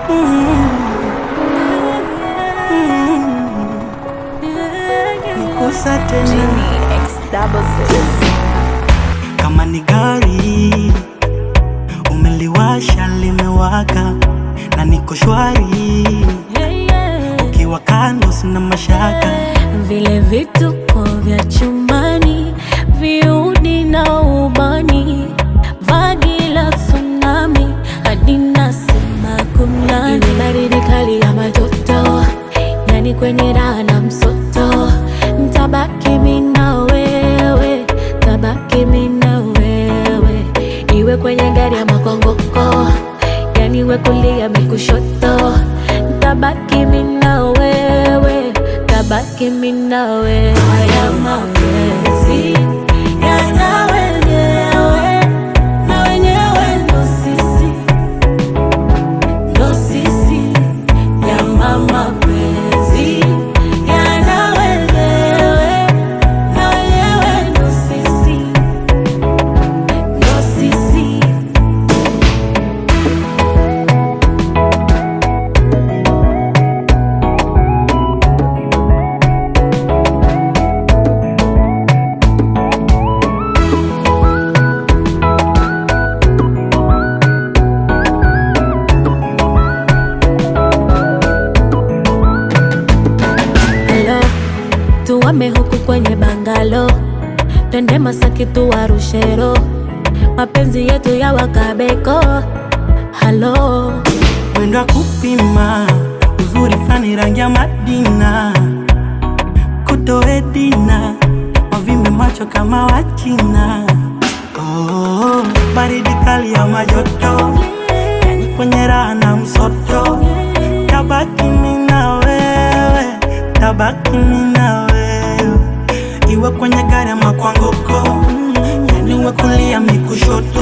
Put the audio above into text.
Nikusa tena Genie X double six. kama ni gari umeliwasha limewaka na niko shwari ukiwa kando sina mashaka vile vituko vya chumbani, viudi na ubani, vagi la tsunami hadi nasema kunani, ile baridi kali ya matoto, yani kwenye raha na msoto, ntabaki mimi na wewe, tabaki mimi na wewe, iwe kwenye gari ya makongoko, yani we kulia mimi kushoto, ntabaki mimi na wewe, tabaki mimi na wewe. Haya mapenzi yana wenyewe na wenyewe ndo sisi, ndo sisi. Yana mapenzi yana wenyewe na wenyewe ndo sisi, ndo sisi. Hello, tuwame huku kwenye bangalo, twende Masaki tuwarushero, mapenzi yetu ya wakabeko. Halo, mwendo wa kupima uzuri fani rangi ya Madina kutoedina wavimbe macho kama Wachina oh, baridi kali ya majoto yani kwenye raha na msoto tabaki mimi na wewe tabaki mimi na wewe iwe kwenye gari ama kwa ngoko yani uwe kulia mikushoto